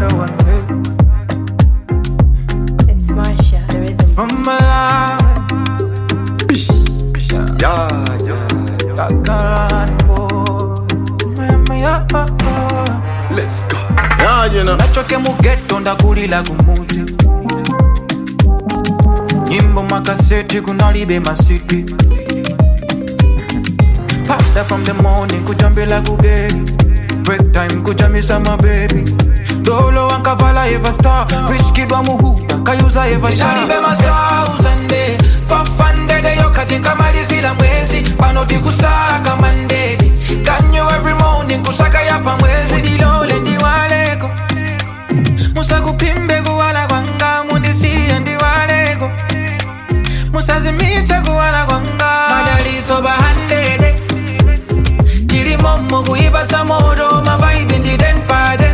matter one day. It's Marsha, the rhythm. From Malawi, Yeah, yeah. Kakaran boy. Mama, yeah, oh, oh. Let's go. Yeah, you know. nachoke mugeto ndakulila kumuti nyimbo makaseti kunalibe masiti pada from the morning kujambila kugeri break time kujamisa mabebi dolo wankavala eva star wiskidwa muhuda kayuza eva shalibe masauzande fafandedeyo katika malizila mwezi panoti kusaka mandedi kanyo every morning kusaka yapa mwezi dilole ndiwaleko musakupimbe kuwala kwanga mundisiye ndiwaleko musazimitse kuwala kwanga madaliso bahandede tilimomo kuipatsa moto mavaibi ndidenpade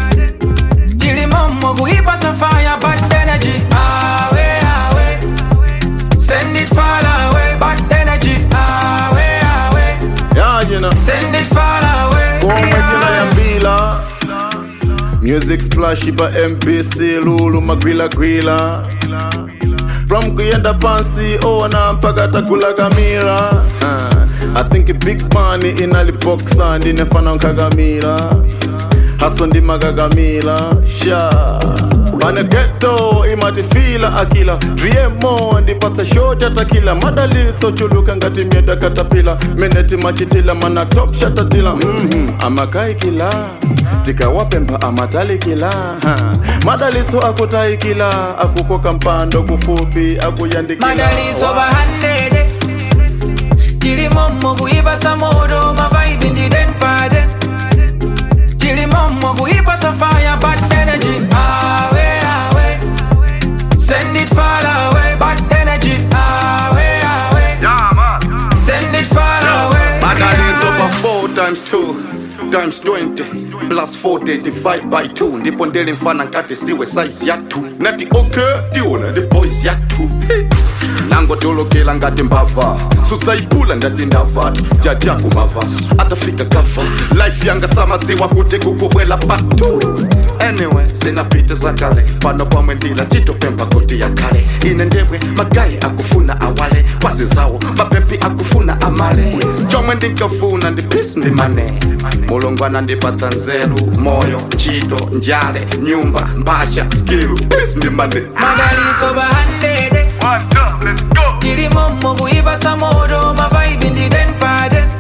tilimomo kuipatsa fire bad energy awe awe send it far away bad energy awe awe Yeah, you know. send it far away Kwa majina ya mbila Music splash ipa MPC Lulu magwila gwila From kuyenda pansi ona mpaka takula kamila uh, I think big money inalipoksa ndinefana nkagamila haso ndimakagamila sha pane geto imatifila akila driemo ndipatsa shoti atakila madalitso chuluka ngati myenda katapila meneti machitila mana top shatatila mm amakaikila tikawapemba amatalikila ha. madalitso akutaikila akukoka mpando kufupi akuyandikila madalitso bahandede tilimomo kuipatsa moto mavaibi ndidenpade tilimomo kuipatsa fire bad energy awe awe send it far away bad energy awe awe send it far away Madalitso pa 4 times 2 times 20 plus 40 divide by 2 ndipo ndele mfana nkati siwe size ya 2 nati okay tiona ndi boys ya 2 nangotolokela ngati mbava sutsaipula ndati ndavatu jajaku mavaso atafika gava life yanga samadziwa kuti kukubwela patu anyway zinapita zakale pano pamwe ndila chitopemba koti ya kale ine ndebwe magayi akufuna awale kwazi zawo mapepi akufuna amale chomwe ndinkafuna ndi peace ndi mane mulungu anandipatsa nzeru moyo ntchito njale nyumba mbasha skill peace ndi mane madalitso bahandede tilimomo kuipatsa moto mavaibi ndidenpade